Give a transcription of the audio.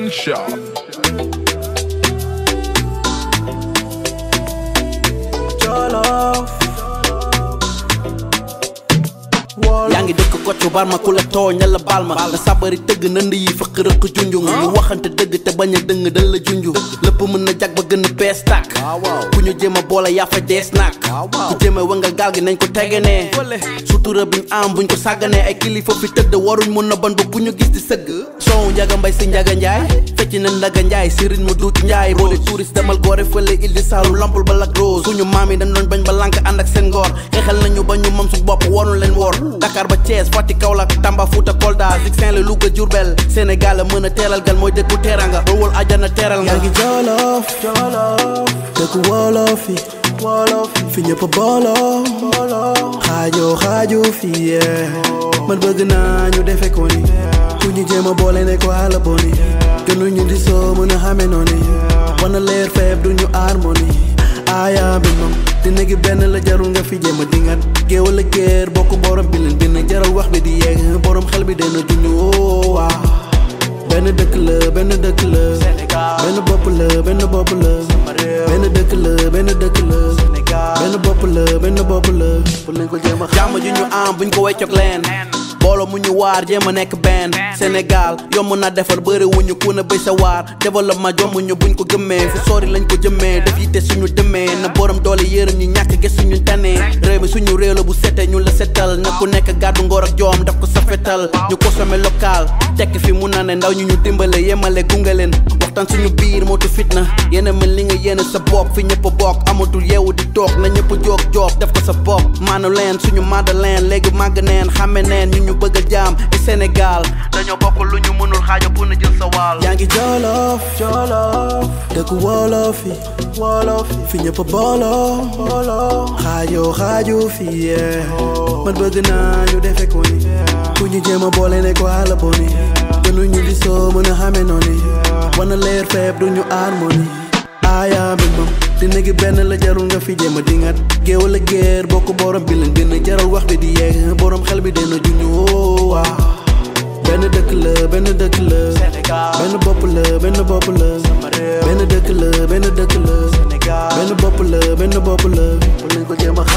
King Shop. Jolof yaa ngi dëkk koccu bar ma ku la tooñ na la baal ma na sabari tëgg nënd yi fëkk rëkk junju ñu waxante dëgg te bañ a dëng dañ la junju lépp mën na jag ba gën a bees tàkk ku ñu jéem a boole yaa fa dees naak ku jéem a wëngal gaal gi nañ ko tegenee sutura biñ am buñ ko sàgganee ay kilifa fi tëdd waruñ mun na ban ba bu ñu gis di sëgg soow njaga mbay si njaga njaay fecc na ndaga njaay si rythme duut njaay boo di touriste demal goore fële il di saalum lampul ba lak rose suñu maam yi dañ doon bañ ba lànk ànd ak seen ngoor xeexal nañu ba ñu moom suñ bopp wonu leen woor Dakar ba Thiès Fatick Kaolack Tamba Fouta Kolda Zik Saint-Louis Louga Diourbel Sénégal mën a teelal gal mooy dëkku teranga bawol ajana teral nga yaa ngi Jolof Jolof dëkk wolof yi wolof yi fi ñëpp booloo xaajoo xaaju fi yee man bëgg naa ñu defe ko ni ku ñu jéem a boole ne ko àll boni gënu ñu di soo mën a xame noonu wana leer feeb du ñu harmonie aaya bi moom dina gi benn la jarul nga fi jéem a dingat géewal a géer bokk borom bi leen dina jaral wax bi di yeeg borom xel bi dina junj woo waaw benn dëkk la benn dëkk la benn bopp la benn bopp la benn dëkk la benn dëkk la benn bopp la benn bopp la bu leen ko jéem a xam jàmm ju ñu am buñ ko weccoog leen booloo mu ñu waar jéem a nekk benn Sénégal yomb na defar bëri wuñu ku na béy sa waar développement jomb ñu buñ ko gëmmee fu sori lañ ko jëmmee def yitte suñu demee na borom doole yërëm ñu ñàkk gis suñu tanee réew mi suñu réew la bu setee ñu la setal na ku nekk gàddu ngor ak joom daf ko safetal ñu consommé local tekk fi mun na ne ndaw ñu ñu dimbale yemale gunge leen waxtaan suñu biir mootu fitna yéen a mel li nga yéene sa bopp fi ñëpp bokk amatul yeewu di toog na ñëpp jóg joog def ko sa bopp maanu leen suñu maada leen léegi màgg neen xame neen ñu ñu bëgg a jaam di Sénégal dañoo bokk lu ñu mënul xaaja pour na jël sa wàll yaa ngi Jolof Jolof dëkk wolof yi wolof yi fi ñëpp booloo xaajoo xaaju fi yee man bëgg naa ñu defe ko ni ku ñu jéem a boole ne ko àll boni gënu ñu di soo mën a xame noonu wana leer feeb du ñu harmonie aaya bi moom dina gi benn la jarul nga fi jéem a dingat géewal a géer bokk borom bi leen dina jaral wax bi di yeeg borom xel bi dina junj woo waaw benn dëkk la benn dëkk la benn bopp la benn bopp la benn dëkk la benn dëkk la benn bopp la benn bopp la bu leen ko jéem a